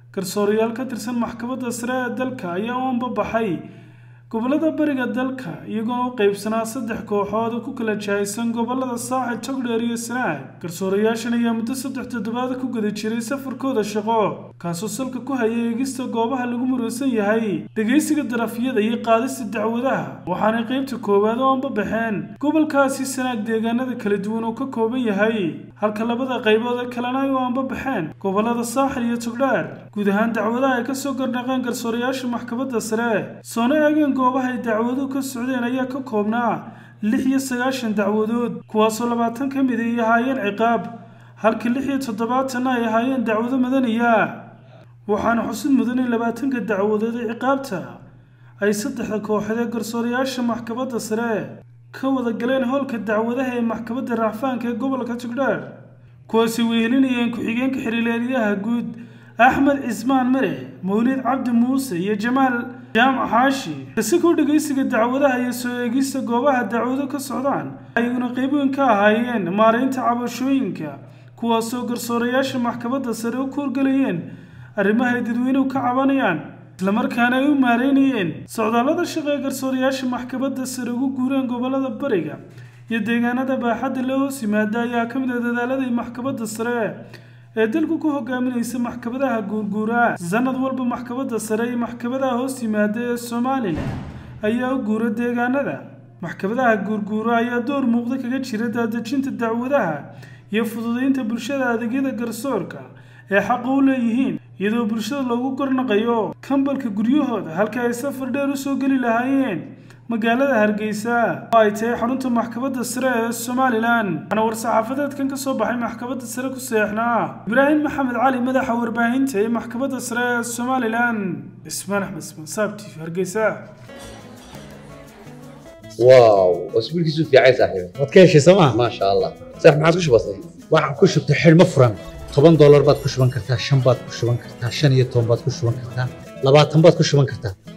garsoorayaal ka tirsan maxkamadda sare ee dalka ayaa u anbabaxay gobollada bariga dalka iyagoona u qaybsanaa saddex kooxood oo ku kala jahaysan gobollada saaxil togdheer iyo sanaag garsoorayaashan ayaa muddo saddex toddobaad ku guda jiray safarkooda shaqo kaasoo salka ku hayay eegista goobaha lagu muraysan yahay dhegaysiga darafyada iyo qaadista dacwadaha waxaanay qaybta koowaad oo anbabaxeen gobolkaasi sanaag deegaanada kala duwan oo ka kooban yahay halka labada qaybood ee kalena ay u anbabaxeen gobollada saaxil iyo togdheer guud ahaan dacwadaha ay kasoo gardhaqeen garsoorayaasha maxkamadda sare soona eegeen goobaha ay dacwaduhu ka socdeen ayaa ka koobnaa lix iyo sagaashan dacwadood kuwaasoo labaatan ka mid ay ahaayeen ciqaab halka lix iyo toddobaatanna ay ahaayeen dacwado madaniya waxaana xusid mudan in labaatanka dacwadood ee ciqaabta ay saddexda kooxood ee garsoorayaasha maxkamadda sare ka wada galeen howlka dacwadaha ee maxkamadda racfaanka ee gobolka togdheer kuwaasi wehelinayeen ku-xigeenka xiriileelyaha guud axmed cismaan mare mawlid cabdi muuse iyo jamaal jaamac xaashi kasikoo dhegaysiga dacwadaha iyo soo eegista goobaha dacwado ka socdaan ayaguna qayb weyn ka ahaayeen maaraynta cabashooyinka kuwaasoo garsoorayaasha maxkamadda sare u kuurgelayeen arrimaha ay dadweynuhu ka cabanayaan islamarkaana ay u maareynayeen socdaallada shaqo ee garsoorayaasha maxkamadda sare ugu guureen gobollada bariga iyo deegaanada baaxadda la hoos yimaada ayaa ka mid ah dadaaladii maxkamadda sare ee dalku ku hogaaminaysa maxkamadaha guurguuraa sanad walba maxkamadda sare iyo maxkamadaha hoos yimaada ee somalilan ayaa u guura deegaanada maxkamadaha guurguura ayaa door muuqda kaga jira daadejinta dacwadaha iyo fududeynta bulshada adeegyada garsoorka ee xaqa u leeyihiin iyadoo bulshada loogu gornaqayo kambalka guryahooda halka ay safar dheer usoo geli lahaayeen magaalada hargeysa oo ay tahay xarunta maxkamadda sare ee somalilan waxaana war-saxaafadeedkan ka soo baxay maxkamadda sare ku seexnaa ibraahim maxamed cali madaxa warbaahinta ee maxkamadda sare ee somalilan ismaan axmed ismaan saabti hargeysa واو اسبوع كيسو في عايز صاحبي waad ka heshay sooma ما شاء الله صح ما عادش بسيط waxaan ku shubtay xidhmo furan toban doolar baad ku shuban kartaa shan baad ku shuban kartaa shan iyo toban baad ku shuban kartaa labaatan baad ku shuban kartaa